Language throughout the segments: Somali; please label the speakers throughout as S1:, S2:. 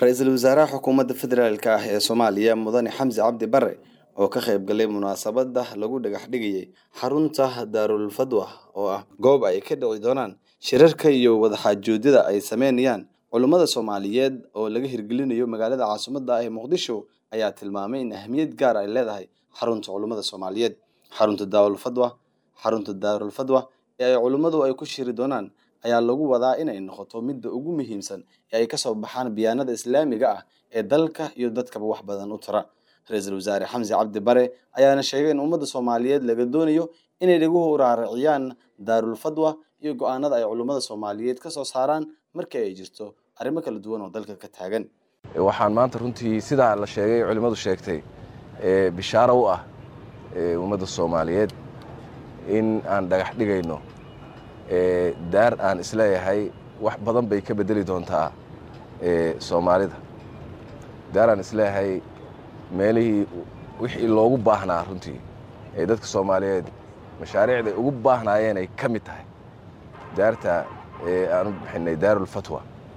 S1: ra-iisul wasaaraha xukuumadda federaalk ah ee soomaaliya mudane xamsi cabdi bare oo ka qayb galay munaasabada lagu dhagax dhigayay xarunta daarul fadwa oo ah goob ay ka dhici doonaan shirarka iyo wadaxaajoodyada ay sameynayaan culummada soomaaliyeed oo laga hirgelinayo magaalada caasimadda ah ee muqdisho ayaa tilmaamay in ahmiyad gaar ay leedahay xarunta culummada soomaaliyeed xarunta daarul fadwa xarunta daarul fadwa ee ay culummadu ay ku shiri doonaan ayaa lagu wadaa inay noqoto midda ugu muhiimsan ee ay kasoo baxaan biyaanada islaamiga ah ee dalka iyo dadkaba wax badan u tara ra-iisul wasaare xamsi cabdi bare ayaana sheegay in ummadda soomaaliyeed laga doonayo inay dhaguhu raariciyaan daarul fadwa iyo go-aanada ay culummada soomaaliyeed kasoo saaraan markii ay jirto arrimo kala duwan oo dalka ka taagan
S2: waxaan maanta runtii sidaa la sheegay culimmadu sheegtay bishaaro u ah ummadda soomaaliyeed in aan dhagax dhigayno daar aan isleeyahay wax badan bay ka bedeli doontaa soomaalida daar aan isleeyahay meelihii wixii loogu baahnaa runtii ee dadka soomaaliyeed mashaariicday ugu baahnaayeen ay ka mid tahay daarta aan u bixinay daarulfatwa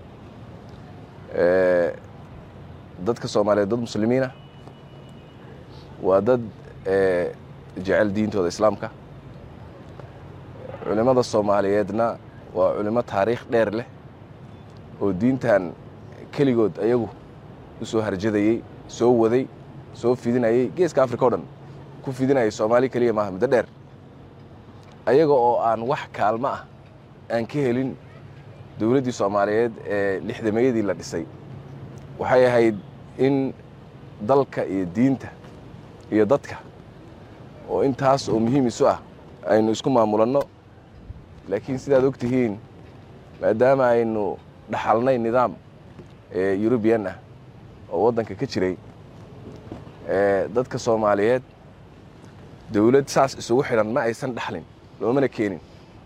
S2: dadka soomaaliyeed dad muslimiinah waa dad jecel diintooda islaamka culimmada soomaaliyeedna waa culimo taariikh dheer leh oo diintan keligood ayagu u soo harjadayey soo waday soo fidinayey geeska africa o dhan ku fidinayay soomaali keliya maaha muddo dheer ayaga oo aan wax kaalmo ah aan ka helin dowladdii soomaaliyeed ee lixdameeyadii la dhisay waxay ahayd in dalka iyo diinta iyo dadka oo intaas oo muhiim isu ah aynu isku maamulanno laakiin sidaad og tihiin maadaama aynu dhaxalnay nidaam yurubiyan ah oo waddanka ka jiray dadka soomaaliyeed dowlad saas isugu xidhan ma aysan dhaxlin loomana keenin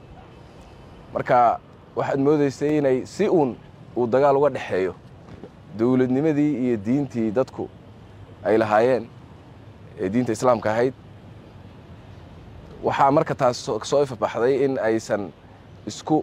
S2: marka waxaad moodaysay inay si uun uu dagaal uga dhexeeyo dowladnimadii iyo diintii dadku ay lahaayeen ee diinta islaamka ahayd waxaa marka taas soo ifabaxday in aysan isku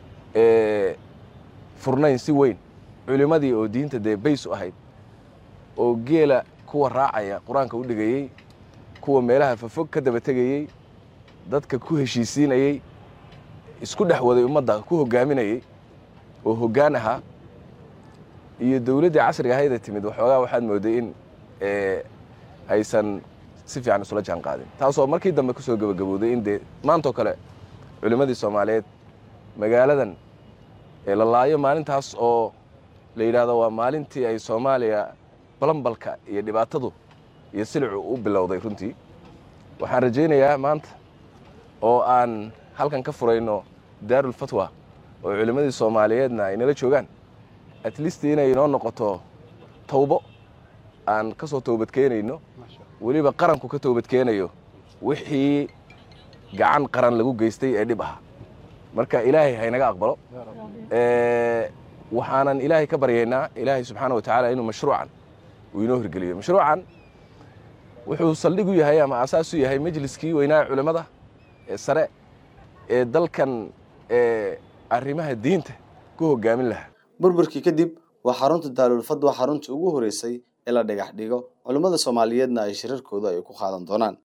S2: furnayn si weyn culimmadii oo diinta dee bays u ahayd oo geela kuwa raacaya qur-aanka u dhigayey kuwa meelaha fafog ka daba tegayey dadka ku heshiisiinayey isku dhex waday ummadda ku hoggaaminayey oo hoggaan ahaa iyo dowladdii casriga ahaydee timid waxoogaa waxaad mooday in aysan si fiican isula jaan qaadin taasoo markii dambe ku soo gebagabowday in dee maantoo kale culimmadii soomaaliyeed magaaladan la laayo maalintaas oo la yidhaahdo waa maalintii ay soomaaliya balambalka iyo dhibaatadu iyo silicu u bilowday runtii waxaan rajaynayaa maanta oo aan halkan ka furayno daarul fatwa oo culimmadii soomaaliyeedna ay nala joogaan at least inay inoo noqoto tawbo aan ka soo toobadkeenayno weliba qaranku ka toobadkeenayo wixii gacan qaran lagu geystay ee dhib aha marka ilaahay haynaga aqbalo waxaanan ilaahay ka baryaynaa ilaahay subxaana wa tacaala inuu mashruucan uu inoo hirgeliyo mashruucan wuxuu saldhig u yahay ama asaas u yahay majliskii weynaa culimmada ee sare ee dalkan arrimaha diinta ku hoggaamin lahaa
S1: burburkii kadib waa xarunta daarul fadwa xarunta ugu horeysay ee la dhagax dhigo culummada soomaaliyeedna ay shirarkooda ay ku qaadan doonaan